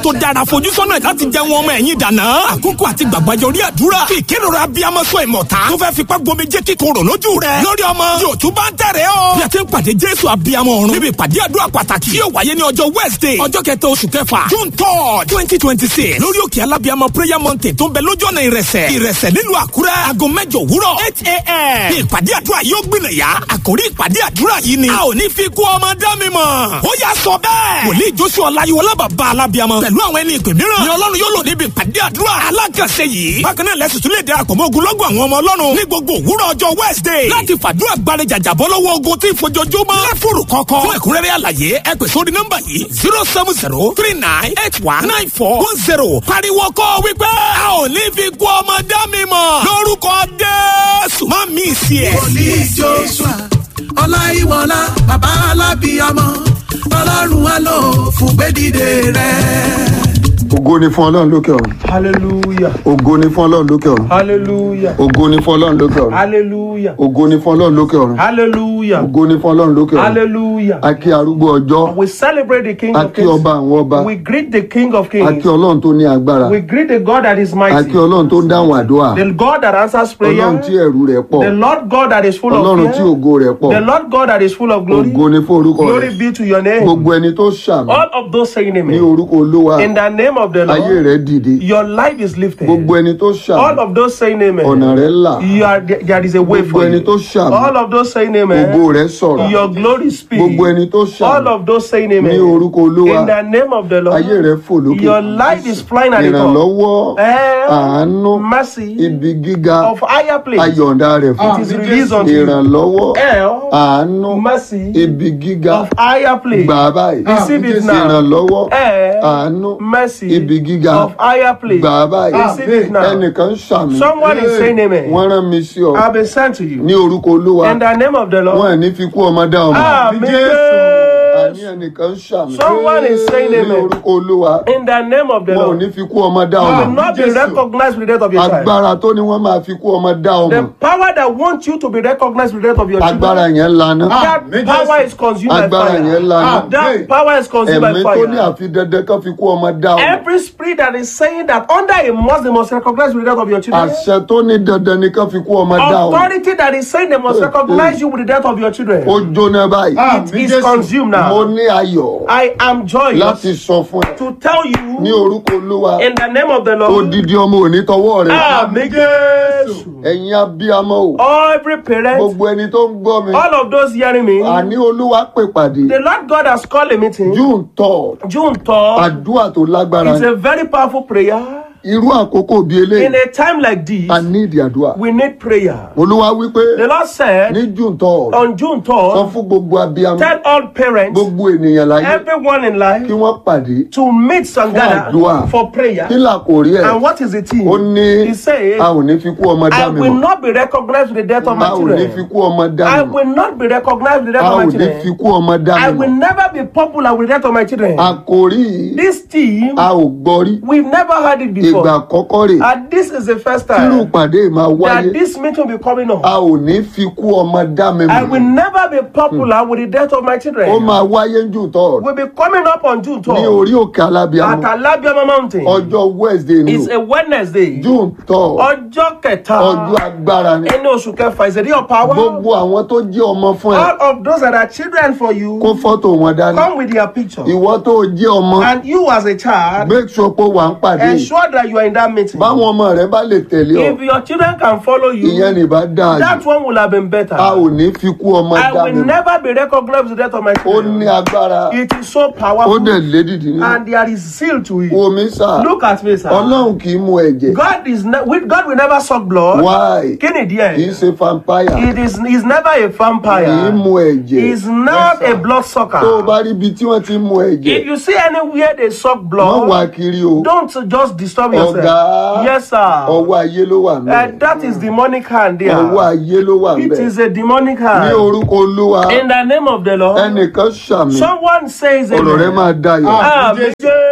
tó dára fojúsọ́nà láti jẹ́ wọn ọmọ ẹ̀yìn dànà. àkókò àti gbàgbàjọ orí àdúrà fi ìkérora abiyamọ sọ ìmọ̀ta tó fẹ́ fipá gbomi jẹ́ kíkorò lójú rẹ̀ lórí ọmọ yóò tún bá ń tẹ̀rẹ̀ o. bí a ti ń pàdé jésù abiyamọ ọ̀run níbi ìpàdé àdúrà pàtàkì yóò wáyé ní ọjọ́ wednesday ọjọ́ kẹta oṣù kẹfà june third twenty twenty six lórí òkè alábiyamọ prayer mountain tó ń bẹ lójú ọ̀nà ìrẹsẹ̀ ìrẹsẹ̀ nílùú àkúrẹ́ aago mẹ́jọ òwúrọ̀ eight a.m. ní ìpàdé àdúrà yóò gbìnàyà àkórí ìpàdé àdúrà yìí ni a ò ní fi kú ọmọ dá mi mọ̀ ó yà sọ bẹ́ẹ̀ wòlíì joshua ọláyíwọlá bàbá alábiyamọ pẹ̀lú àwọn ẹni ìpè mìíràn ni ọlọ́run yóò lò níbi ìpàdé àdúrà alákànṣe yìí bákan náà lẹ́sùn tún lè darapọ̀ mọ́ ogunlọ́gọ̀ àwọn ọmọ ọlọ́run ní gbogbo òwúrọ̀ ọjọ́ wednesday láti fàdúrà gbàre jàjàbọ́ lọ́wọ́ ogun tí ìfojoojúmọ́ lẹ́fùrù kọ̀ọ̀kan fún ẹ̀kúnrẹ́rẹ́ àlàyé ẹ pè sórí nọ́mbà yìí zero seven zero three nine eight one nine four one zero pariwo kọ́ wípé a ò ní fi kú ọmọ dá mi mọ̀ lórúkọ jésù má mi sí ẹ̀. wòlíì joshua ọláìwọlá bàbá alábìyamọ ọlọ́run á lò fún gbẹ́dìde rẹ̀. ògo ni fún ọlọ́run lókè ọ̀run Hallelujah. ògo ni fún ọlọ́run lókè ọ̀run Hallelujah. ògo ni fún ọlọ́run lókè ọ̀run Hallelujah. ògo ni fún ọlọ́run lókè ọ̀run Hallelujah. ògo ni fún ọlọ́run lókè ọ̀run Hallelujah. a kí arúgbó ọjọ́ We celebrate the King a of kí Kings. ọba àwọn ọba We greet the King of a Kings. kí ọlọ́run tó ní agbára We greet the God that is a mighty. kí ọlọ́run tó ń dáhùn àdúrà The God that answers ọlọ́run tí prayer. ẹ̀rù rẹ̀ pọ̀ The Lord God that is full ọlọ́run of tí fear. ògo rẹ̀ pọ̀ The Lord God that is full of glory. ògo ni fún orúkọ Glory rẹ̀ be to your name. gbogbo ẹni tó ṣàmì All of those saying ní amen. orúkọ olúwa In the name of the ayé Lord, rẹ̀ dìde your life is lifted. gbogbo ẹni tó All ṣàmì of those saying ọ̀nà amen. rẹ̀ là You are, there is a way gbogbo for ẹni you. tó ṣàmì All of those saying ògo amen. rẹ̀ sọ̀rọ̀ Your glory speaks. gbogbo ẹni tó All ṣàmì of those saying ní amen. orúkọ olúwa In the name of the Lord. ayé rẹ̀ fò lókè Your life is flying at the top. ìrànlọ́wọ́ Eh, àánú mercy ibi gíga of higher place. ayọ̀ǹda rẹ̀ fún It is released unto you. ìrànlọ́wọ́ Eh, àánú mercy ibi gíga of higher place. gbà á báyìí Receive it now. ìrànlọ́wọ́ Eh, àánú mercy ibi gíga of higher place. gbà á báyìí Receive it now. ẹnìkan ń ṣàmì Someone is saying amen. wọ́n rán mi sí ọ I've been sent to you. ní orúkọ olúwa In the name of the wọn Lord. ẹ̀ ní fi kú ọmọ dá ọmọ Amen. àní ẹnìkan ń ṣàmì Someone is saying ní amen. orúkọ olúwa In the name of the wọn ò Lord. ní fi kú ọmọ dá You will ọmọ not be recognized with the death of your child. agbára tó ní wọ́n máa fi kú ọmọ dá ọmọ The power that wants you to be recognized with the death of your agbára children. yẹn lana That power is consumed by agbára yẹn fire. lana That power is consumed by ẹ̀mí tó ní fire. àfi dandan kan fi kú ọmọ dá ọmọ Every spirit that is saying that under a must they must recognize with the death of your children. àṣẹ tó ní dandan ni kan fi kú ọmọ dá ọmọ Authority that is saying they must recognize you with the death of your children. ó jóná báyìí It is consumed mo now. ní ayọ̀ I am joyous láti sọ fún ẹ to tell ní you orúkọ olúwa in the name of the Lord. odidi ọmọ òní tọwọ́ rẹ Àmì Jésù. ẹ̀yin abiyamọ o Every parent, gbogbo ẹni tó ń gbọ́ mi all of those hearing me, àní olúwa pè pàdé the Lord God has called a meeting. june third June 3rd àdúrà tó lágbára is a very powerful prayer. irú àkókò bíi In eléyìí a time like this, a ní ìdí àdúrà we need prayer. olúwa wípé The Lord said ní june third on June sọ 3rd, fún gbogbo abiyamọ tell all parents, gbogbo ènìyàn láyé everyone in kí life, wọ́n pàdé to meet and gather àdúrà. for prayer. kí là kò rí ẹ̀ And what is the theme? ó ní He says, a ò ní fi kú ọmọ dá I mi will mọ̀ not be recognized with the death of a my ò ní fi children. kú ọmọ dá I mi mọ̀ will not be recognized with the a death ò of my ní fi children. kú ọmọ dá I mi will mọ̀ never be popular with the death of my children. àkòrí yìí This theme, a ò gbọ́ rí we've never heard it ìgbà before. àkọ́kọ́ rè And this is the first tírú time pàdé máa that wáyé this meeting will be coming a up. ò ní fi kú ọmọ dá mi I will mọ̀ never be popular with the death of my ó children. máa wáyé ní june third We'll be coming up on June ní 12th orí òkè at alábíàmọ Alabiama Mountain. ọjọ́ wednesday ni It's o a Wednesday. june third Ọjọ́ kẹta. ọjọ́ agbára ni Ẹni oṣù kẹfà is a day of power. gbogbo àwọn tó jẹ́ ọmọ fún ẹ All of those that are children for you, kó fọ́tò wọn dání come with their picture. ìwọ tó jẹ́ ọmọ And you as a child, make sure pé wà ń pàdé yìí. ensure that you are in that meeting. báwọn ọmọ rẹ bá lè tẹ̀lé ọ If your children can follow ìyẹn you, ní bá dáa that jù one will have been better. a ò ní fi kú ọmọ I dá will mi mọ̀ never be recognized with the death of my ó ní children. agbára It is so ó powerful dẹ̀ lédìdí ní and there is seal to it. omi sà Look at me, sir. ọlọ́run kì í mu ẹ̀jẹ̀ God is ne- with God will never suck blood. why Kí ni kì í díẹ̀? ṣe vampire It is he's never a kì í vampire. mu ẹ̀jẹ̀ He's not a blood tó o sucker. bá rí ibi tí wọ́n ti ń mu ẹ̀jẹ̀ If you see anywhere they suck wọ́n wá blood, kiri o don't just disturb yourself. ọ̀gá Yes, sir. ọwọ́ ayé ló wà Uh, mí that is demonic hand there. ọwọ́ ayé ló wà It mí is a demonic ní hand. orúkọ olúwa In the name of the Lord, ẹnìkan ṣàmì someone says ọ̀rọ̀ rẹ amen. máa dayọ̀ Àmì ọ̀rọ̀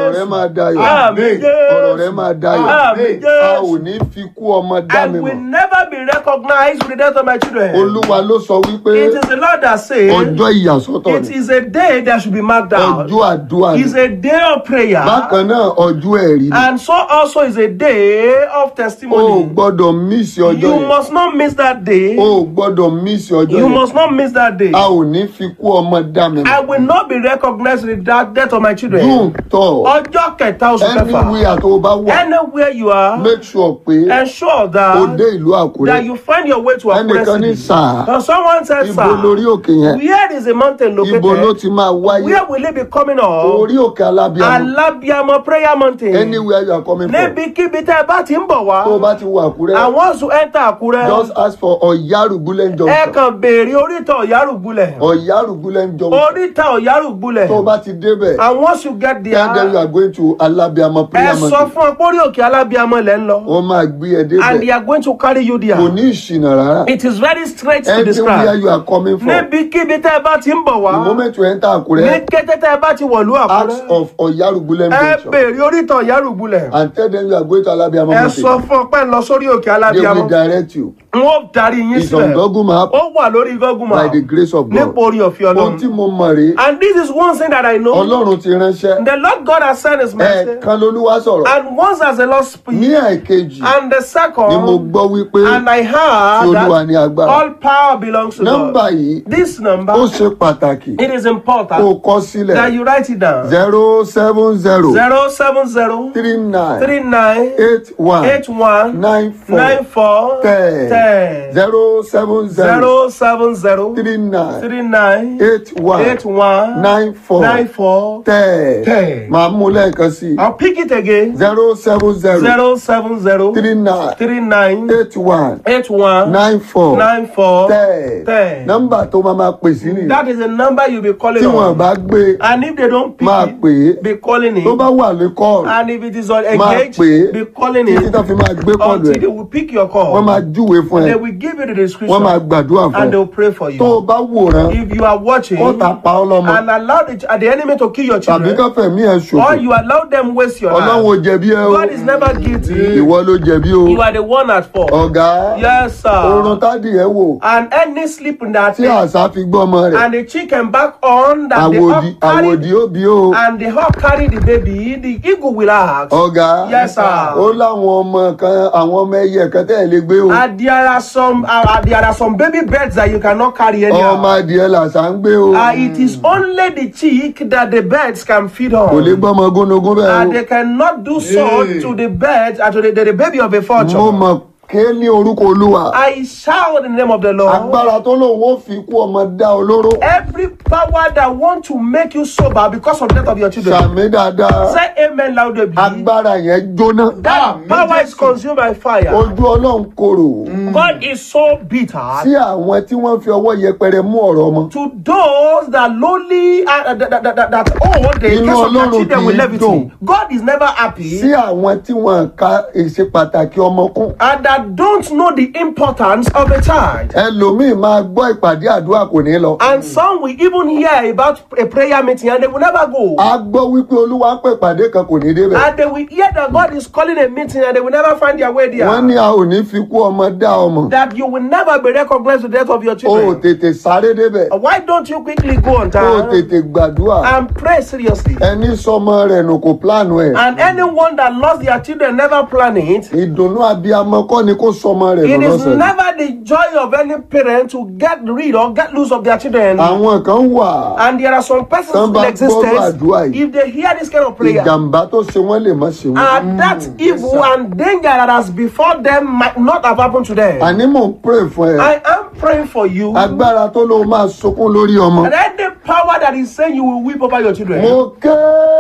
ọ̀rọ̀ rẹ máa dayọ̀ Àmín ọ̀rọ̀ rẹ Jésù. máa dayọ̀ Àmín a ò Jésù. ní fi kú ọmọ dá mi I will mọ̀ never be recognized with the death of my children. olúwa ló sọ wípé It is the Lord that says ọjọ́ ìyàsọ́tọ̀ it ni is a day that should be marked out. ọjọ́ àdúrà ni It's a day of prayer. bákan náà ọjọ́ ẹ̀rí ni And so also is a day of o ò testimony. gbọ́dọ̀ mísì ọjọ́ You yẹn must not miss that day. o ò gbọ́dọ̀ mísì ọjọ́ You yẹn must not miss that day. a ò ní fi kú ọmọ dá mi I mọ̀ will not be recognized with that death of my children. dùn tọ̀ Ọjọ́ kẹta oṣù kẹfà. anywhere tó o bá wà Anywhere you are, make sure pé ensure o that dé ìlú that àkúrẹ́ you find your way to ẹnìkan ní Akure City. sáà Now someone said, ibo sir, lórí òkè yẹn where is the mountain ibo ló located? ti máa wáyé Where will it be coming up? orí òkè alábíàmọ Alábíàmọ prayer mountain. anywhere you are coming from Níbikíbi tẹ́ ẹ bá ti ń bọ̀ wá. tó o bá ti wà àkúrẹ́ I want to enter Àkúrẹ́. just ask for ọ̀yárùgbúlẹ̀ Ẹ junction kàn béèrè oríta Ọ̀yárùgbulẹ̀. ọ̀yárùgbúlẹ̀ junction Oríta Ọ̀yárùgbulẹ̀. tó o bá ti débẹ̀ And once you get there, and then you are going to alábíàmọ ẹ prayer sọ mountain fún ọ pé orí òkè Alábíàmọ lẹ́ ń lọ. wọ́n máa gbé ẹ And débẹ̀ they are going to carry you there. kò ní ìṣìnà rárá It is very straight to anywhere describe. you are coming from Níbikíbi tẹ́ ẹ bá ti ń bọ̀ wá. the moment you enter Ní àkúrẹ́ kété tẹ́ ẹ bá ti wọ̀lú ask Àkúrẹ́. of ọ̀yárùgbúlẹ̀ Ẹ junction béèrè oríta Ọ̀yárùgbulẹ̀. and tell them you are going to alábíàmọ Ẹ mountain sọ fún ọ pé ń lọ sórí òkè they will Alábíàmọ. direct you N ó darí yín it's on sílẹ̀. Google map Ó wà lórí Google by Map. the grace of God Nípa orí ọ̀fẹ́ ohun tí Ọlọ́run. mo mọ̀ rèé And this is one thing that I know. ọlọ́run ti ránṣẹ́ The Lord God has sent his message. ẹ̀ẹ̀kan lolúwa sọ̀rọ̀ And once as the Lord speaks, ní ẹ̀ẹ̀kejì and the second, ni mo gbọ́ wípé and I tí heard olúwa that ní agbára all power belongs to nọ́mbà God. yìí This number, ó ṣe pàtàkì it is kó o important kọ sílẹ̀ that you write it down. zero seven zero Zero seven zero three nine three nine eight one eight one nine nine four four ten ten zero seven zero zero seven zero three nine three nine eight one eight one nine four nine four. ten ten. màá mú lẹ́ẹ̀kan sí I'll pick it again. zero seven zero Zero seven zero three nine three nine eight one eight one nine four nine four ten ten. nọ́mbà tó máa máa pè sí nìyẹn That is the number you'll be calling tí wọn on. bá gbé And if they don't pick máa it, pè é be calling tó bá it. wà ní kọ́ọ̀lù And if it is on máa engaged, pè é be calling títí it tó fi máa gbé kọ́ọ̀lù until ẹ̀ they will pick your wọ́n máa call. júwe fún ẹ They will give you the wọ́n máa description gbàdúrà fún and they ẹ will pray for tó o you. bá wòran If you are watching ó ta pa ọ́ lọ́mọ and allow the, the enemy to kill your tàbí children, káfẹ́ mí ẹ̀ or ṣòfò you allow them waste your ọlọ́run ò life, jẹ̀bi ẹ o God is never guilty. ìwọ ló jẹ̀bi o You are the one at fault. ọ̀gá Yes, oorun sir. tádì ẹ wò And any sleep in that tí day, àṣà fi gbọ́ ọmọ rẹ̀ and the chicken back on that the àwòdì hawk carry àwòdì ó bí o and the hawk carry the baby, the eagle will ask. ọ̀gá Yes, sir. ó láwọn ọmọ kan àwọn ọmọ ẹyẹ kan tẹ́ ẹ̀ lè gbé o And there are some uh, uh, there are some baby birds that you cannot carry ọmọ anyhow. adìẹ làṣà ń gbé o Uh, it is only the chick that the birds can feed kò lè on. gbọ́mọ gúnugún bẹ́ẹ̀ And o they cannot do so to the bird, uh, to the, the, the baby of a mo fortune. mọ̀ ké ní orúkọ olúwa I shout in the name of the Lord. agbára tó lòun ó fi kú ọmọ dá olóró Every power that want to make you sober because of the death of your children. sàmì dáadáa Say amen loudly. agbára yẹn jóná That power is consumed by fire. ojú ọlọ́run korò God is so bitter sí àwọn tí wọ́n fi ọwọ́ yẹpẹrẹ mú ọ̀rọ̀ ọmọ to those that lowly uh, that, that, that, that, that oh the Inú case of their Ọlọ́run children with kì í levity. dùn. God is never happy sí àwọn tí wọ́n ka ìṣe pàtàkì ọmọ kún and that don't know the importance of a child. ẹlòmíì máa gbọ́ ìpàdé àdúrà kò ní lọ And some will even hear about a prayer meeting and they will never go. a gbọ́ wípé olúwa ń pè ìpàdé kan kò ní débẹ̀ And they will hear that God is calling a meeting and they will never find their way wọ́n ní there. a ò ní fi kú ọmọ dá ọmọ That you will never be recognized with the death of your o ò children. tètè sáré débẹ̀ Why don't you quickly go on o ò time tètè gbàdúrà and pray seriously? ẹni sọmọ rẹ̀ nù kò pílánù ẹ̀ And anyone that lost their children never plan it. ìdùnnú abiyamọ kọ́ ni kó sọmọ rẹ̀ It nù is lọ́sẹ̀ never the joy of any parent to get rid or get loose of their children. àwọn kan wà And there are some persons Tán in bá gbọ́rọ̀ existence, àdúrà yìí. if they hear this kind of prayer, ìjàmbá tó ṣe wọ́n lè má ṣe wọ́n. and that evil and danger that has before them might not have happened to them. àní mò ń pray fún ẹ I am praying for you. agbára tó ló máa sunkún lórí ọmọ. And any power that is saying you will weep over your children, mo ké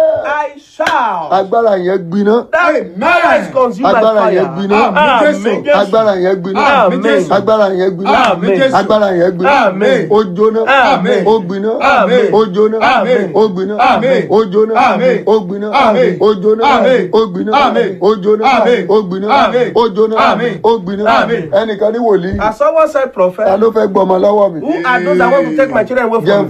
I shall. agbára yẹn gbiná That power is consumed by agbára fire. yẹn gbiná Amen. Jésù. agbára yẹn gbiná Amen. agbára yẹn gbiná Amen. agbára yẹn gbiná Amen. ó jóná Amen. ó gbiná Amen. ó jóná Amen. ó gbiná Amen. ó jóná Amen. ó gbiná Amen. ó jóná Amen. ó gbiná Amen. ó jóná Amen. ó gbiná Amen. ó jóná Amen. ó gbiná Amen. ẹnìkan ní wòlíì As someone said, ta prophet, ló fẹ́ gbọmọ lọ́wọ́ mi who are those that want to take my children away jẹ́ ń from me? fọ́ lápẹ̀rẹ̀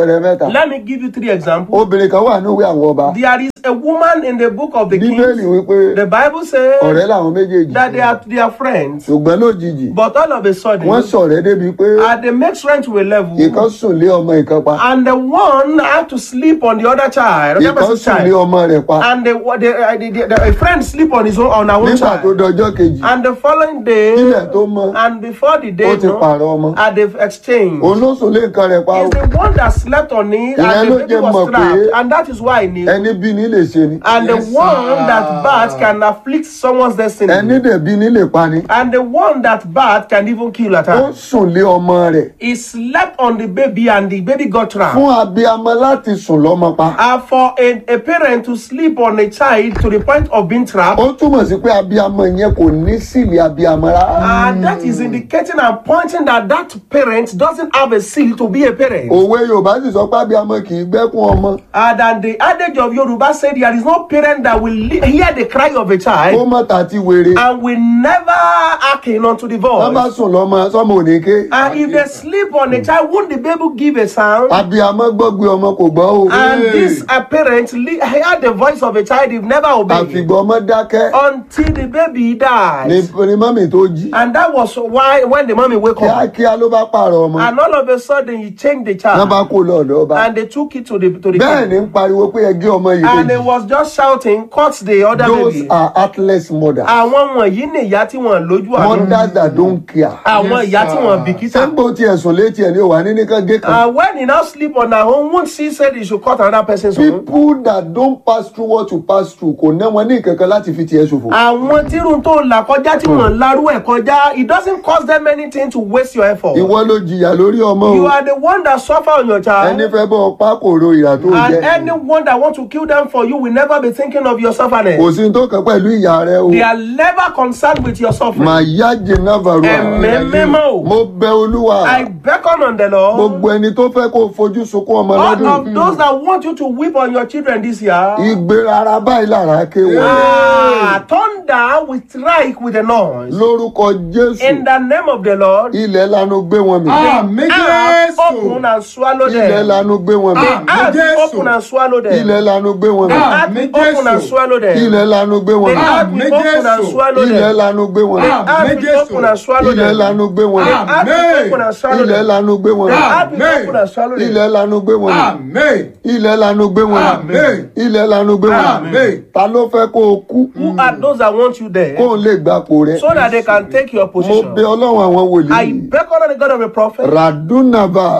àpẹẹrẹ mẹ́ta Let me give you three examples. obìnrin kan wà ní ìwé àwọn ọba There is a woman in the book of the bíbélì Kings. wípé The Bible says ọ̀rẹ́ làwọn méjèèjì that they are, they are friends. ṣùgbọ́n lójijì But all of a sudden, wọ́n ṣọ̀rẹ́ débi pé uh, they make friends to a level. ìkan sùn lé ọmọ ìkan pa And the one had to sleep on the other child, the other ìkan person's sùn lé child. ọmọ rẹ̀ pa And the, the, uh, the, the, the, a friend sleep on his own on her own nígbà tó child. dọjọ́ kejì And the following day, ilẹ̀ tó mọ́ and before the ó day, ti no, pààrọ̀ ọmọ uh, they've exchanged. òun ló sùn lé nǹkan rẹ̀ pa o Is the one that slept on it, Ìyẹn and ló the baby jẹ́ was mọ̀ trapped, pé and that is why I knew. ẹni bí ní lè ṣe ni And the Yes, one sir. that bad can afflict someone's destiny. ẹni dẹ̀ bí ní lè pa ni And the one that bad can even kill at ó her. sùn lé ọmọ rẹ̀ He slept on the baby and the baby got trapped. fún abiyamọ láti sùn lọ́mọ pa And for a, a parent to sleep on a child to the point of being trapped, ó túmọ̀ sí pé abiyamọ yẹn kò ní sílẹ̀ abiyamọ rárá and that is indicating and pointing that that parent doesn't have a seal to be a parent. òwe yorùbá sì sọ pé abiyamọ kì í gbẹ́kún ọmọ And then the adage of Yoruba said there is no parent that will li- hear the cry of a kó child mọ̀ tà ti wèrè and will never hearken unto the wọ́n bá voice. sùn lọ́mọ sọ́mọ ò ní ké And if they sleep on a child, won't the baby give a sound? abiyamọ gbọ́gbé ọmọ kò gbọ́ o And this uh, parent li- heard the voice of a child, he never obeyed àfìgbọ́ ọmọ dákẹ́ until the baby ni dies. ni mọ́mì tó jí And that was why when the mommy wake up, kíákíá ló bá pààrọ̀ ọmọ and all of a sudden he changed the wọ́n bá child, kó lọ́ọ̀dọ̀ ọba and they took it to the to the bẹ́ẹ̀ king. ni ń pariwo pé ẹgẹ́ ọmọ yìí and he kejì was just shouting, cut the other those baby. are heartless mothers Àwọn wọ̀nyí ni ìyá tí wọ́n lójú àánú. mothers that don't care Àwọn Yes, ìyá tí sir. wọ́n bìkítà. sẹ́ńgbó tiẹ̀ sùn létí ẹ̀ ní òwà ní nìkan gé kan And when he now sleep on her own, won't she said he should cut another person's own? people that don't pass through what you pass through kò ná wọn ní kankan láti fi tiẹ̀ ṣòfò. Àwọn tírun tó là kọjá tí wọ́n larú ẹ̀ kọjá, it doesn't cost them anything to waste your effort. ìwọ ló jìyà lórí ọmọ You o are the one that suffer on your child. ẹni fẹ́ bọ́ ọpá kò ro ìyà tó And jẹ anyone that want to kill them for you will never be thinking of your kò suffering. sí ní tó kàn pẹ̀lú ìyá rẹ o They are never concerned with your suffering. màá yá jìnnà varua Ẹ̀mí mímọ́. mo bẹ olúwa I beckon on the Lord. gbogbo ẹni tó fẹ́ kó o fojú sunkún ọmọ All lọ́dún of those that want you to weep on your children this year. ìgbé rárá báyìí lára ké wọ Ah, thunder will strike with a noise. lórúkọ jésù In the name of the Lord. ilẹ̀ lanu gbé wọn mì Àmì Earth open Jésù. and swallow ilẹ̀ them. lanu gbé wọn mì Ah. Earth Jésù. open and swallow them. ilẹ̀ lanu gbé wọn mì Ah. Earth open and Jésù. swallow them. ilẹ̀ lanu gbé wọn The mì earth will open and Jésù. swallow ilẹ̀ them. lanu gbé wọn mì Ah. Earth will open and swallow ilẹ̀ them. lanu gbé wọn mì The earth will open and swallow ilẹ̀ them. lanu gbé wọn mì Ah. Earth will open and swallow them. ilẹ̀ lanu gbé wọn mì Àmì. ilẹ̀ lanu gbé wọn mì Àmín. ilẹ̀ lanu gbé wọn mì Àmín. ta ló fẹ́ kó o kú Who are those that want you there? kó o lè gbapò rẹ So that they can take your mo position. bẹ ọlọ́run àwọn I wòlíì beckon on the God of a prophet. radunaba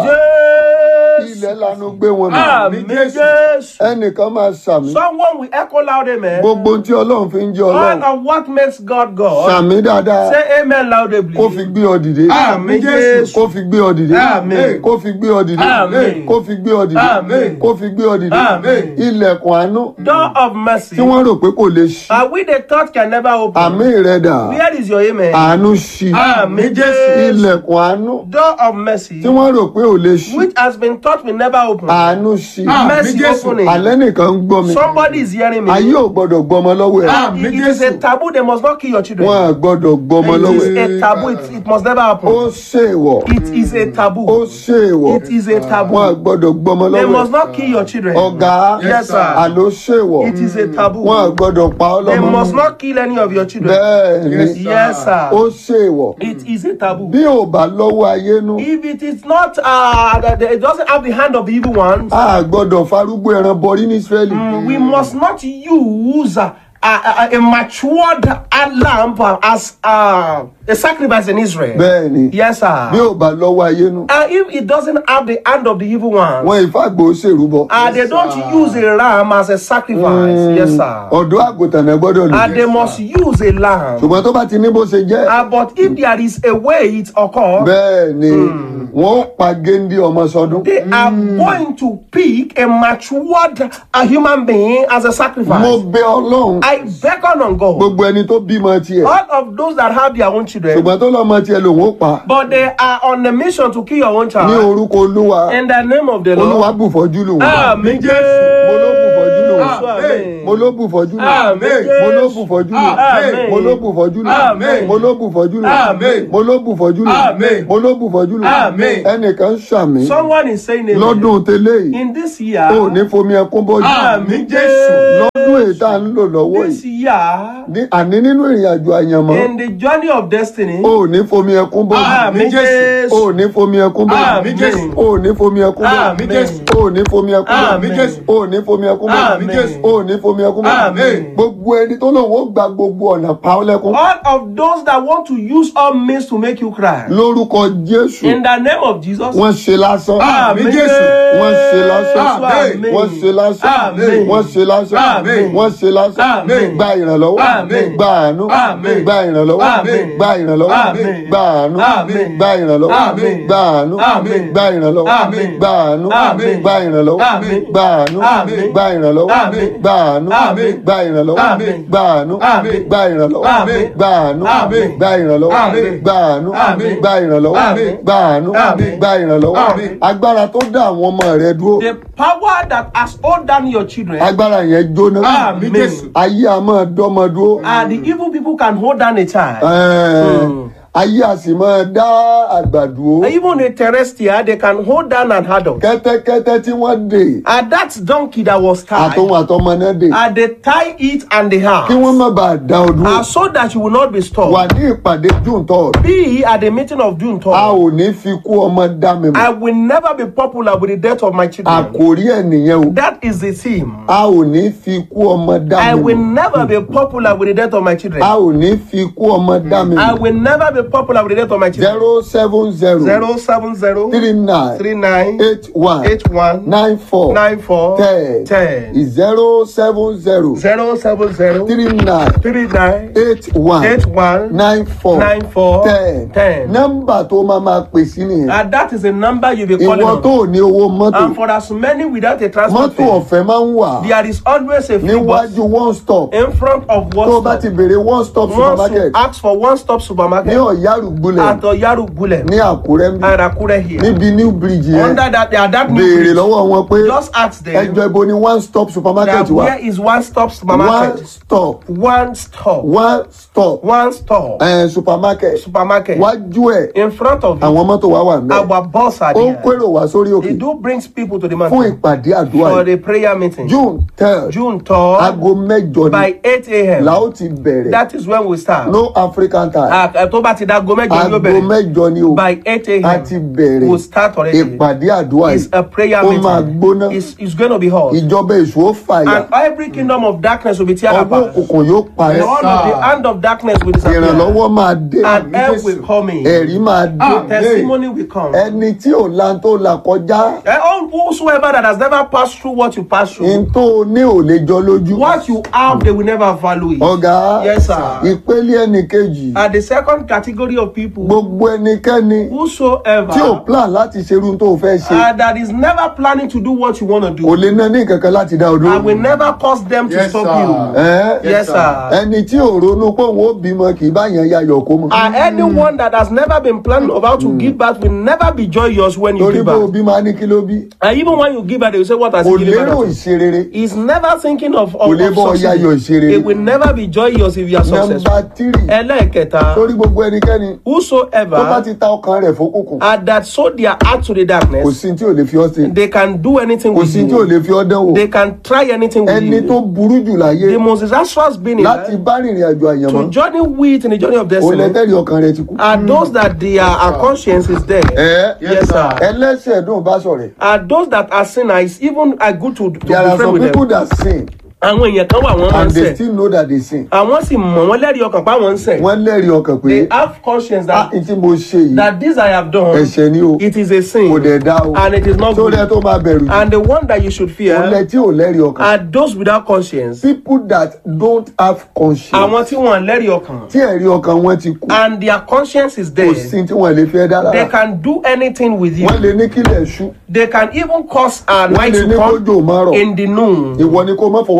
Yes. ilẹ̀ lanu gbé wọn mì Amen. Jésù. Yes. ẹnìkan máa sàmì Someone will echo loud amen. gbogbo tí ọlọ́run fi ń jẹ́ All ọlọ́run of what makes God God. sàmì dáadáa Say amen loudly. kó fi gbé ọ dìde Àmì Jésù. kó fi gbé ọ dìde Àmín. kó fi gbé ọ dìde Àmín. kó fi gbé ọ dìde Àmín. kó fi gbé ọ dìde Àmín. ilẹ̀kùn àánú Door of mercy. tí wọ́n rò pé kò lè ṣí Are we the thought can never open? àmì rẹ dà Where is your amen? àánú ṣí Àmì Jésù. ilẹ̀kùn àánú Door of mercy. tí wọ́n rò pé ò lè ṣí Which has been taught will never open. àánú ṣí Àmín Mercy Jésù. opening. alẹ́ nìkan ń gbọ́ mi Somebody is hearing me. ayé ò gbọ́dọ̀ gbọ́mọ lọ́wọ́ ẹ̀ Ah. It- it is a taboo. They must not kill your children. wọ́n á gbọ́dọ̀ gbọ́mọ It lọ́wọ́ is ẹ̀ a taboo. It, it must never ó happen. ṣèwọ̀ It is a ó taboo. ṣèwọ̀ It is a wọ́n á taboo. gbọ́dọ̀ gbọ́mọ They lọ́wọ́ must ẹ̀ not kill your children. ọ̀gá Yes, sir. àló ṣèwọ̀ It is a taboo. wọ́n á gbọ́dọ̀ pa ọ́ They lọ́mọ must not kill any of your children. bẹ́ẹ̀ ni Yes, Yes, sir. ó ṣèwọ̀ It is a taboo. bí ò bá lọ́wọ́ ayé nú If it is not, uh, that it doesn't have the hand of the evil ones, a gbọ́dọ̀ farúgbó ẹran bọrí ní Ísírẹ́lì we must not use uh, a, a, a matured uh, lamb as uh, a sacrifice in Israel. bẹ́ẹ̀ ni Yes, bí sir. ò bá lọ́wọ́ ayé nú Uh, if it doesn't have the hand of the evil ones, wọn ìfàgbọ́ ṣèrúbọ uh, they don't use a ram as a sacrifice. Yes, sir. ọ̀dọ́ àgùntàn náà gbọ́dọ̀ lò And they must use a lamb. ṣùgbọ́n tó bá ti ní bó ṣe jẹ́ Uh, but if there is a way it occurs, bẹ́ẹ̀ ni wọ́n ó pa géńdé ọmọ sọdún they are going to pick a matured a human being as a mo sacrifice. bẹ ọlọ́run I beckon on God. gbogbo ẹni tó bímọ tiẹ̀ All of those that have their own children, ṣùgbọ́n tó lọ́mọ tiẹ̀ lòun ó pa but they are on a mission to kill your own ní child. orúkọ olúwa In the name of the olúwa Lord. bùfọ́jú lòun Amen. mo ló bùfọ́jú lòun Amen. mo ló bù fọ́jú lò Àmín. mo ló bù fọ́jú lò Àmín. mo ló bù fọ́jú lò Àmín. mo ló bù fọ́jú lò Àmín. mo ló bù fọ́jú lò Àmín. mo ló bù fọ́jú lò Àmín. ẹnìkan ń ṣàmì Someone is saying amen. lọ́dún tẹ́lẹ̀ yìí In this year, ò ní fomi ẹkún bọ́jú Àmín Jésù. lọ́dún èyí tá à ń lò lọ́wọ́ this yìí year, ní- àní nínú ìrìn àjò àyànmọ́ in the journey of destiny, ò ní fomi ẹkún bọ́jú Àmín Jésù. ò ní fomi ẹkún bọ́jú Àmín Jésù. ò ní fomi ẹkún bọ́jú Àmín Jésù. ò ní fomi ẹkún bọ́jú Àmín Jésù. ò ní fomi ẹkún bọ́jú Àmín Jésù. ò ní fomi ẹkún bọ́jú Àmín. gbogbo ẹni tó lòun ó gba gbogbo ọ̀nà pa ọ́ lẹ́kún all of those that want to use all means to make you cry, lórúkọ Jésù in the name of Jesus, wọ́n ṣe lásán Àmín Jésù. wọ́n ṣe lásán Àmín. wọ́n ṣe lásán Àmín. wọ́n ṣe lásán Àmín. wọ́n ṣe lásán Àmín. gba ìrànlọ́wọ́ Àmín. gba àánú Àmín. gba ìrànlọ́wọ́ Àmín. gba ìrànlọ́wọ́ Àmín. gba àánú Àmín. gba ìrànlọ́wọ́ Àmín. gba àánú Àmín. gba ìrànlọ́wọ́ Àmín. gba àánú Àmín. gba ìrànlọ́wọ́ Àmín. gba àánú Àmín. gba ìrànlọ́wọ́ Àmín. gba àánú Àmín. gba ìrànlọ́wọ́ Àmín. gba àánú Àmín. gba ìrànlọ́wọ́ Àmín. gba àánú Àmín. gba ìrànlọ́wọ́ Àmín. gba àánú Àmín. gba ìrànlọ́wọ́ Àmín. gba àánú Àmín. gba ìrànlọ́wọ́ Àmín. agbára tó dá àwọn ọmọ rẹ dúró the power that has hold down your children, agbára yẹn jóná Àmín Jésù. ayé a máa dọ́mọ dúró and the evil people can hold down a child. Ẹ̀ẹ̀, ayé a sì máa dá àgbà dúró Even a terrestrial, they can hold down an adult. kẹ́tẹ́kẹ́tẹ́ tí wọ́n dè And that donkey that was tied, àtòun àtọmọ náà dè and they tie it and they kí have, wọ́n má bàa dá ọ dúró and so that you will not be wà stopped. ní ìpàdé june third Be at the meeting of June a 3rd. ò ní fi kú ọmọ dá mi I mọ̀ will never be popular with the death of my children. àkórí ẹ̀ nìyẹn o That is the theme. a ò ní fi kú ọmọ dá I mi will mọ̀ never be popular with the death of my children. a ò ní fi kú ọmọ dá mi I mọ̀ will never be popular with the death of my children. zero seven zero Zero seven zero three nine three nine eight one eight one nine four nine four ten ten zero seven zero zero seven zero three nine three nine eight one eight one nine four nine four ten ten. nọ́mbà tó máa máa pè sí nìyẹn And that is a number you'll be calling ìwọ tó on. ò ní owó mọ́tò And for as many without a transport mọ́tò fare, ọ̀fẹ́ máa ń wà there is always a free bus níwájú one stop in front of tó o bá one ti stop. béèrè one stop Once you supermarket ask for one stop ní supermarket ọ̀yárùgbulẹ̀ at Oyaru Gule ní àkúrẹ́ ń bí and Akure here. níbi new bridge yẹn Under that, at that new béèrè bridge, lọ́wọ́ wọn pé just ask them ẹjọ́ ibo ni one stop that supermarket wà where is one stop one supermarket? stop One stop. one stop One stop. eh, supermarket Supermarket. wájú ẹ̀ In front of you, àwọn mọ́tò wa wà ń bẹ̀ our boss are ó ń there. pérò wá sórí òkè They do brings people to the fún mountain ìpàdé àdúrà for yìí the prayer meeting. june third June 3rd aago mẹ́jọ ni by 8 a.m. la ó ti bẹ̀rẹ̀ That is when we start. no african time Ah, eh, tó bá ti da gomejo ni aago ó bẹ̀rẹ̀. mẹ́jọ ni o By 8 a a.m. ti bẹ̀rẹ̀ We'll start already. ìpàdé àdúrà It's yìí a prayer ó máa meeting. gbóná It's, it's going to be hot. ìjọba èṣù ó fàyà And every kingdom of darkness will be tear ọwọ́ apart. òkùnkùn yóò And parẹ́ all of the hand of darkness will disappear. ìrànlọ́wọ́ máa dé And help will come in. ẹ̀rí máa dé Testimony will come. ẹni tí ò lan tó là kọjá And all whosoever that has never passed through what you passed through, n tó ní ò lè jọ lójú what you have, they will never value it. ọ̀gá Yes, sir. ìpele ẹnì kejì And the second category of people, gbogbo ẹnikẹ́ni whosoever tí ò plan láti ṣerú tó fẹ́ ṣe uh, that is never planning to do what you want to kò do, lè ná ní kankan láti dá ọdún I will never cause them to Yes, stop sir. you. ẹ Yes, sir. ẹni tí ò ronú pé òun ó bímọ kì í bá yẹn yayọ̀ kó mọ And anyone that has never been planning of how to give birth will never be joyous when you torí give pé birth. òbí máa ní kí ló bí And even when you give birth, they will say, What has kò he given lérò birth to?" ìṣerere He's never thinking of, Kò of, lè of bọ́ yayọ̀ succeeding. ìṣerere. It will never be joyous if you are successful. nọ́mbà tírì Ẹlẹ́ẹ̀kẹta, torí gbogbo ẹnikẹ́ni tó bá whosoever ti ta ọkàn rẹ̀ fókùnkùn uh, that sold their heart to the kò darkness, sí tí ò lè fi ọ́ sí they can do anything kò with sí tí ò you. lè fi ọ́ dánwò They can try anything with ẹni tó you. burú jù láyé The most disastrous being in láti life, bá rìnrìn àjò àyànmọ́ to journey with in the journey of òun destiny lẹ́tẹ̀rì ọkàn rẹ̀ ti kú. are those that their uh, conscience is there. ẹ Yes, sir. ẹlẹ́sẹ̀ dùn bá sọ̀rẹ̀ Are those that are sinners even are good to, to there be are friends some with people them. that sin Àwọn èèyàn kan wà wọ́n máa ń and they ṣẹ̀. still know that they sin Àwọn sì mọ̀ wọ́n lẹ́rìí ọkàn pa wọ́n ń ṣẹ̀. wọ́n lẹ́rìí ọkàn pé They have conscience ah that n tí mo ṣe yìí that this I have done, ẹ̀ṣẹ̀ ni o it is a sin kò dẹ̀ dá o and it is not tó good. lẹ́ tó máa bẹ̀rù jù And the one that you should òun lẹ fear tí ò lẹ́rìí ọkàn are those without conscience. people that don't have conscience Àwọn tí wọ́n lẹ́rìí ọkàn. tí ẹ̀rí ọkàn wọn ti kú And their conscience is kò there. sí tí wọ́n lè fẹ́ dá They lára can do anything with you. wọ́n lè ní kílẹ̀ ṣú They can even cause a wọ́n night lè to ní come kójò má rọ̀ in the noon. ìwọ ni kó má fọwọ́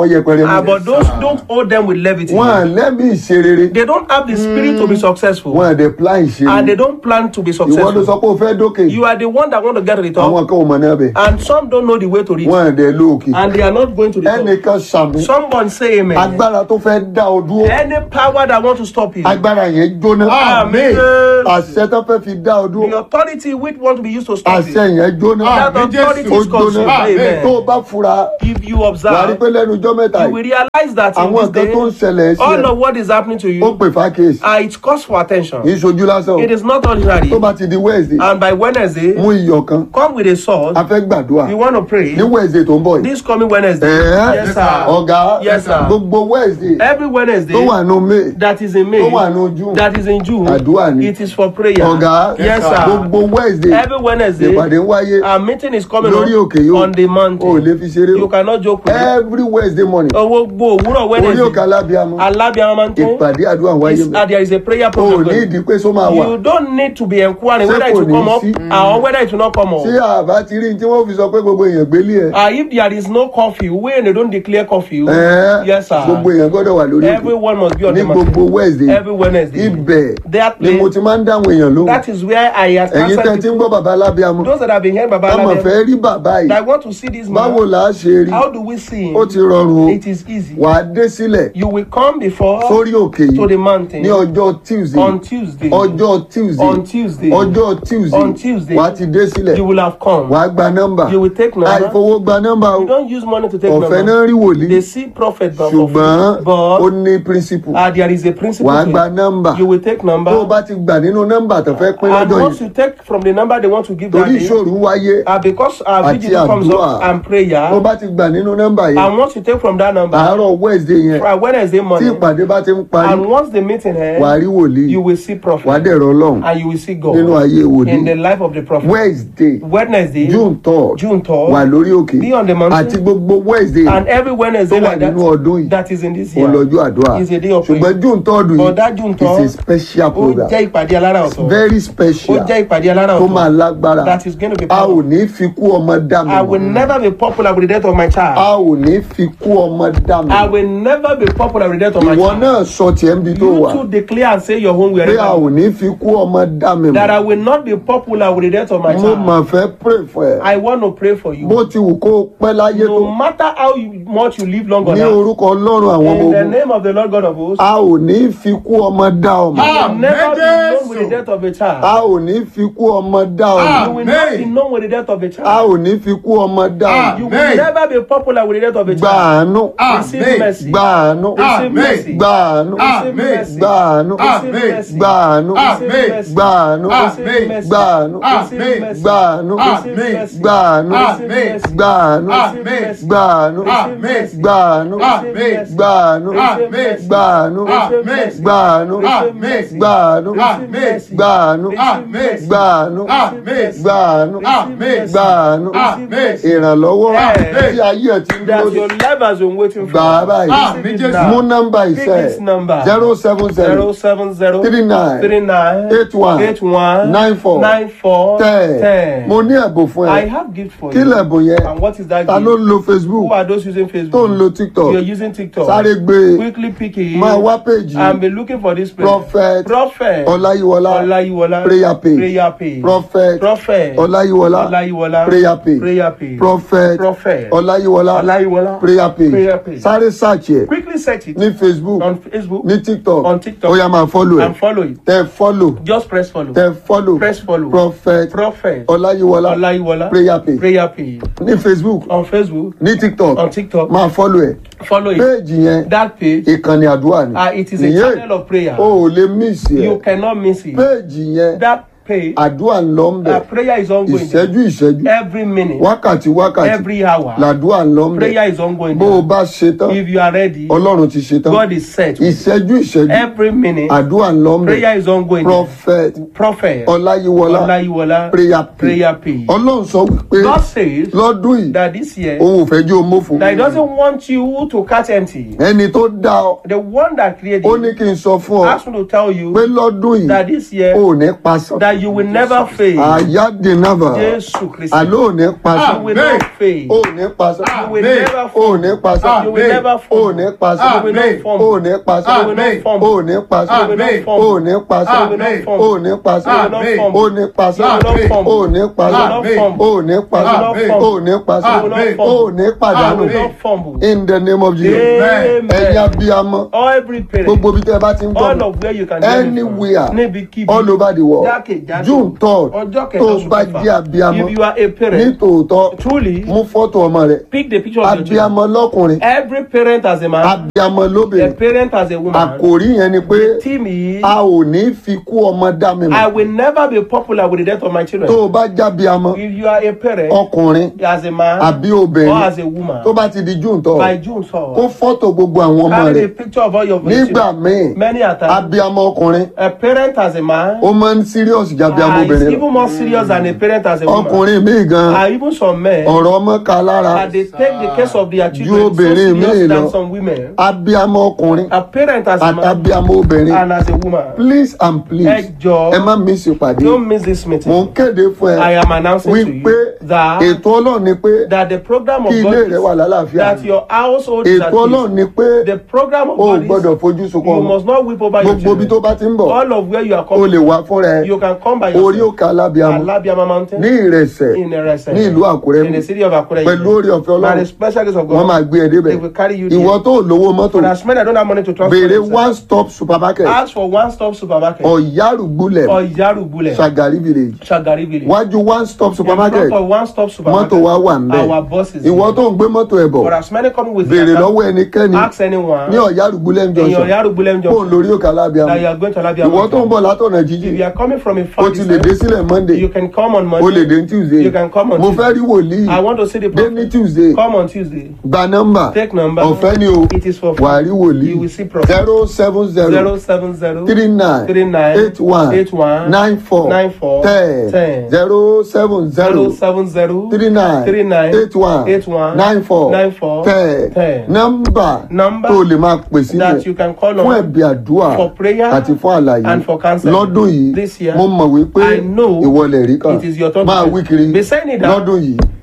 fọwọ́ yẹpẹrẹ Ah, mú but those don't hold them with levity. wọn à lẹ́mí ìṣerere They don't have the spirit to be successful. wọn à dẹ̀ plan And ìṣerere they don't plan to be ìwọ ló successful. sọ pé o fẹ́ dókè You are the one that want to get to the top. àwọn kan ò mọ̀ náà bẹ̀ And some don't know the way to reach. wọn à dẹ̀ lóòkè And they are not going to the top. ẹnìkan sàmì Someone say amen. agbára tó fẹ́ dá ọ dúró Any power that want to stop you. agbára yẹn jóná Amen. àṣẹ tó fẹ́ fi dá ọ The dúró authority which want to be used to stop àṣẹ you. yẹn jóná That authority ó is consumed. jóná tó o Amen. bá fura If you wà á rí observe, pé lẹ́nu ọjọ́ mẹ́ta you will yìí realize that in àwọn this nǹkan tó ń day, ṣẹlẹ̀ sí all ẹ of what is happening to ó you, pè fákèsì uh, it calls for attention. kì í ṣojú lásán o It is not ordinary. tó bá ti di wednesday And by Wednesday, mú iyọ̀ kan come with a sword. a fẹ́ gbàdúrà You want to pray. ní wednesday tó ń bọ̀ yìí This coming Wednesday. Ẹ̀ẹ́. Yes, sir. ọ̀gá Yes, sir. gbogbo wednesday Every Wednesday tó wà nù may that is in May, tó wà nù june that is in June, Àdúrà ni. it is for prayer. ọ̀gá Yes, sir. gbogbo wednesday Every Wednesday, ìpàdé ń wáyé our meeting is coming lórí up òkè yóò on the o ò mountain. lè fi ṣeré You o cannot joke with it. every wednesday morning Owó gbó òwúrọ̀ orí òkè Wednesday. alábíàmọ Alábíàmọ́ máa ń tó. ìpàdé àdúrà ń wáyé Is- mi uh, There is a prayer o ò program. ní going. ìdí pé só máa wà You don't need to be inquiring Ṣé whether it kò will ní come up sí? or whether it will not come tí up. àbá ti rí ní tí wọ́n fi sọ pé gbogbo èèyàn gbélé ẹ̀ Uh, if there is no curfew, when they don't declare curfew, Ẹ̀ẹ́, yes, sir. gbogbo èèyàn gbọ́dọ̀ wà lórí òkè Everyone must be on ní the mountain. gbogbo wednesday Every Wednesday. ibẹ̀ That ni mo place, ti máa ń dáhùn èèyàn lóhùn that is where I have ẹ̀yin tẹ́ answered ti ń people. gbọ́ bàbá alábíàmọ Those that have been hearing Baba ọmọ Alabi, fẹ́ rí bàbá yìí that want to see this báwo man, là á ṣe rí how do we see ó him? ti rọrùn o It is easy. wà á dé sílẹ̀ You will come before sórí òkè to the yìí mountain ní ọjọ́ tuesday on Tuesday. ọjọ́ tuesday On Tuesday. ọjọ́ tuesday On Tuesday. wà á ti dé sílẹ̀ You will have come. wà á gba nọ́mbà You will take number. àìfowó gba nọ́mbà o You don't use money to take ọ̀fẹ́ number. náà rí wòlíì They see prophet but for ṣùgbọ́n free. ó But ní principle uh, there is a principle. wà á to gba it. nọ́mbà You will take number. tó o bá ti gbà nínú nọ́mbà tó fẹ́ pín and lọ́jọ́ once yìí you take from the number they want to give that torí day, ìṣòro wáyé uh, because our Àti vigil comes àdúrà. up and prayer, tó o bá ti gbà nínú nọ́mbà yìí and once you take from that number, àárọ̀ wednesday yẹn for Wednesday tí morning, ìpàdé bá ti ń parí and once the meeting wà á ends, rí wòlíì you will see wà á prophet, dẹ̀rọ ọlọ́run and you will see nínú God ayé wòlíì in the life of the prophet. wednesday Wednesday, june third June 3rd, wà lórí òkè be on the mountain. àti gbogbo wednesday and every Wednesday tó wà like that, nínú ọdún yìí that is in this year, olọ́jọ́ àdúrà is a day of prayer. ṣùgbọ́n june third yìí But that June is a 3rd, special ó program jẹ́ ìpàdé alára ọ̀tọ̀. very Ó special jẹ́ ìpàdé alára tó máa ọ̀tọ̀. lágbára That is going to be a ò powerful. ní fi kú ọmọ dá mi I will mọ̀ never be popular with the death of my a child. ò ní fi kú ọmọ dá mi I mọ̀ will never be popular with the death of my ìwọ child. náà sọ tiẹ̀ ń bi tó You wà too declare and say your own pé a wherever. ò ní fi kú ọmọ dá mi That I mọ̀ will not be popular with the death of my mo child. mà fẹ́ pray fún ẹ I want to pray for bó you. ti wù kó o pẹ́ láyé tó No matter how you- much you live long on ní earth, orúkọ ọlọ́run àwọn ọmọ in the ogun name of the Lord God of hosts, a ò ní fi kú ọmọ dá ọmọ you will never be known with the death of a a child. ò ní fi kú ọmọ dá ọmọ You will not be known with the death of a a child. ò ní fi kú ọmọ dá ọmọ You will never be popular with the death of a gba child. àánú Receive mercy. gba àánú Receive mercy. gba àánú Receive mercy. gba àánú Receive mercy. gba àánú Receive mercy. gba àánú Receive mercy. gba àánú Receive mercy. gba àánú Receive mercy. gba àánú Receive mercy. gba àánú Receive mercy. gba àánú Receive mercy. gba àánú Receive mercy. gba àánú Receive mercy. gba àánú Receive mercy. gba àánú Receive mercy. gba àánú Receive mercy. gba àánú Receive mercy. gba àánú mercy. gba àánú Receive mercy. gba àánú Receive mercy. ìrànlọ́wọ́ Yes. tí ayé ẹ̀ ti ń That dúró your life has been waiting for. gbà á báyìí Receive it now. mú nọ́mbà Pick ìṣe this number. zero seven zero zero seven zero three nine three nine eight one eight one nine four nine four ten ten. mo ní ẹ̀bùn fún I ẹ have gift for kí you. lẹ̀bùn yẹn And what is that ta gift? ló ń lo facebook Who are those using tó Facebook? ń lo tiktok You're using TikTok. sáré gbé Quickly pick it. máa wá péjì And be looking for this place. prophet Prophet. ọláyíwọlá Olayiwola. prayer page Prayer page. prophet Prophet. ọláyíwọlá Olayiwola. prayer page Prayer page. prophet Prophet. ọláyíwọlá Olayiwola. prayer Prayer page page. sáré search ẹ Quickly search it ní facebook on Facebook ní tiktok On TikTok. ó yá máa follow ẹ and follow it. tẹ follow Just press follow. tẹ follow Press follow. prophet Prophet. ọláyíwọlá Olayiwola. prayer page Prayer page. ní facebook On Facebook. ní tiktok On TikTok. máa follow ẹ Follow it. péèjì yẹn That page. ìkànnì àdúrà ni Uh, it is a Nìyẹn, channel of prayer. o ò lè miss You ẹ cannot miss it. péèjì yẹn That page. àdúrà ń lọ ń bẹ Uh, prayer is ongoing. there. ìṣẹ́jú ìṣẹ́jú Every minute. wákàtí wákàtí Every hour. làdúrà ń lọ ń bẹ Prayer is ongoing. bó o there. bá ṣe tán If you are ready, ọlọ́run ti ṣe tán God is set. ìṣẹ́jú ìṣẹ́jú Every minute. àdúrà ń lọ ń bẹ Prayer is ongoing. there. prophet Prophet. ọláyíwọlá Olayiwola. prayer page Prayer page. ọlọ́run sọ wípé God says lọ́dún yìí that this year òun ò fẹ́ jẹ́ omófo that He doesn't want you to catch empty. ẹni tó dá ọ The one that created ó ní you kí n sọ fún ọ asked me to tell you pé lọ́dún yìí that this year ò ní pasán that that you will never fail. àyádìnàbà Jésù Kristi. àlọ́ ò ní pasán You will not fail. ò ní pasán You will Amen. never ò fall. ní pasán You will never ò fall. ní pasán You will not Amen. fall. ò ní pasán You will not fall. ò ní pasán You will not Amen. fall. ò ní pasán You will not fall. ò ní pasán Amen. ò ní pasán Amen. ò ní pasán Amen. ò ní pasán Amen. ò ní pasán Amen. ò ní pàdánù You will not fumble. in the name of Jesus Amen. ẹ̀yin abiyamọ Every parent. gbogbo bí tẹ́ ẹ bá ti ń gbọ́ all mi of where you can hear me from. anywhere níbikíbi all over the world jákèjádò June third ọjọ́ kẹta tó oṣù bá kẹfà. jẹ́ abiyamọ if you are a ní parent tòótọ́ truly mú fọ́tò ọmọ rẹ pick the picture of your children abiyamọ lọ́kùnrin every parent as a man abiyamọ a lóbìnrin parent as a woman àkòrí yẹn ni pé team is a ò ní fi kú ọmọ dá mi I mọ̀ will never be popular with the death of my children tó o bá jábíamọ if you are a parent ọkùnrin as a man àbí or obìnrin as a woman tó bá ti di june tọ by June kó 4 fọ́tò gbogbo àwọn ọmọ carry rẹ the picture of all your nígbà children míì many a time abiyamọ ọkùnrin a parent as a man ó máa ń serious jábíamọ ah, is obìnrin lọ even more serious than a parent as a woman ọkùnrin míì gan and even some men ọ̀rọ̀ ọmọ ka lára and they take the case of their Ju children so obìnrin míì serious than lọ. some women abiyamọ ọkùnrin a parent as a man àtàbíamọ obìnrin and as a woman please and please ẹ jọ̀ọ́ ẹ má miss ìpàdé don't miss this mò meeting ń kéde fún I ẹ am announcing to wípé you that ètò ọlọ́run ni pé that the program of kí God ilé rẹ wà is lálàáfíà that your household is at ètò ọlọ́run peace ni pé the program of o ò God is gbọ́dọ̀ fojú sunkún you ọmọ must not weep over your gbogbo ibi tó children bá ti ń bọ̀ all of where you are o coming lè wá fúnra ẹ you can come by orí yourself òkè alábíamọ Alabiama mountain ní ìrẹsẹ̀ in Erese ní ìlú àkúrẹ́ in the mi city of Akure pẹ̀lú orí ọ̀fẹ́ by the ọlọ́run special grace of wọ́n God máa gbé ẹ débẹ̀ they will carry you there ìwọ tó lówó mọ́tò for as many that don't have money to transport béèrè themselves, one stop supermarket ask for one stop supermarket ọ̀yárùgbúlẹ̀ or Yarubule Shagari village Shagari village wájú one stop in supermarket front of one stop supermarket mọ́tò wa wà ń bẹ̀ our boss is ìwọ here. tó ń gbé mọ́tò ẹ̀ bọ̀ for as many coming with béèrè their car, lọ́wọ́ ẹnikẹ́ni ask anyone ní ọ̀yárùgbúlẹ̀ in your junction Yarubulem kó junction lórí òkè alábíamọ that you are going to Alabiama ìwọ tó ń bọ̀ látọ̀nà if jíjìn you are coming from a o far ti lè dé distance sílẹ̀ monday you can come on o lè Monday dé tuesday You can come on mo Tuesday. fẹ́ rí wòlíì I want to see the dé ní prophet tuesday come on Tuesday gba nọ́mbà take number ọ̀fẹ́ ni o it is for wà á rí you wòlíì will see prophet zero seven zero zero seven zero three nine three nine eight one eight one nine four nine four ten ten zero seven zero zero seven zero three nine three nine eight one eight one nine four nine four ten ten nọ́mbà Number tó lè máa pè sílẹ̀ that you can call fún on ẹ̀bí àdúrà for prayer àti fún àlàyé and for counseling. lọ́dún yìí This year, mo mọ̀ wípé I know ìwọlẹ̀ rí kan it is your turn máa to wí say. kiri Be saying it down. lọ́dún yìí